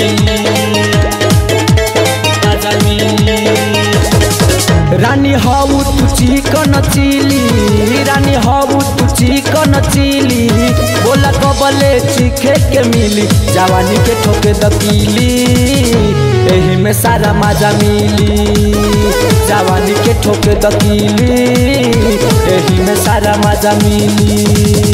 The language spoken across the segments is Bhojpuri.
रानी हऊ तू चिकन चिली रानी हऊ तू चिकन चिली बोला कबले चिखे के मिली जवानी के ठोके दकीली एही में सारा मजा मिली जवानी के ठोके दकीली एही में सारा मजा मिली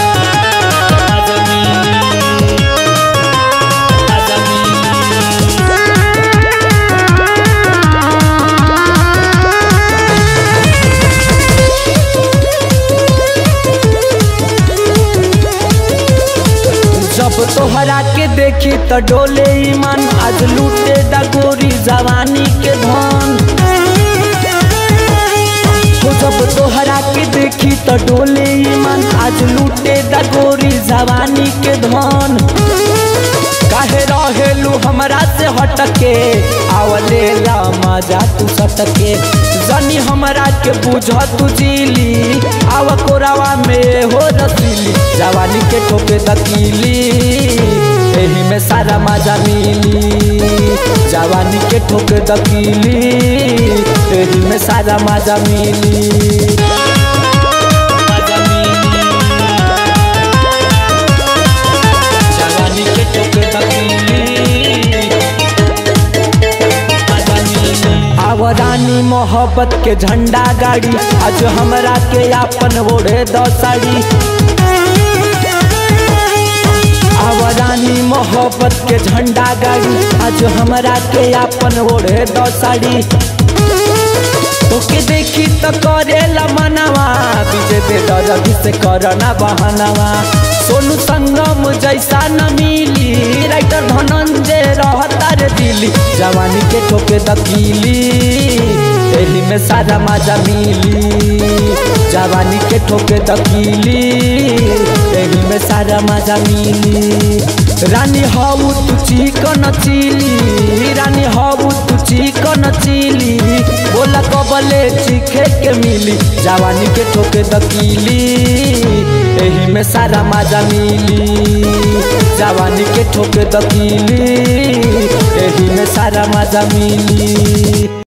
जब तोहरा के देखी त डोले ईमान आज लूटे डगोरी जवानी के धन हो जब तोहरा के देखी त डोले ईमान आज लूटे डगोरी जवानी के धन काहे रहेलू हमरा से हटके आवले ला मजा तू सटके जनी हमरा के बुझ तू जीली आव कोरावा में हो रसीली जवानी के ठोके दकीली एही में सारा मजा मिली जवानी के ठोके दकीली एही में सारा मजा मिली जवानी के ठोके आवरानी मोहब्बत के झंडा गाड़ी आज हमरा के आपन ओढ़े दसाड़ी आवरानी मोहब्बत के झंडा गाड़ी आज हमरा के आपन ओढ़े दसाड़ी तोके देखी तो करेला मनवा विजय दे दरदी से करना बहनवा सोनू संगम जैसा न मिली राइटर धनंजय रहता रे दिली जवानी के ठोके दकीली एही में सारा मजा मिली जवानी के ठोके दकीली एही में सारा मजा मिली रानी हऊ तू चिकन चिली रानी हऊ तू चिकन चिली बोला कबले चिखे के मिली जवानी के ठोके दकीली एही में सारा मजा मिली जवानी के ठोके दकीली एही में सारा मजा मिली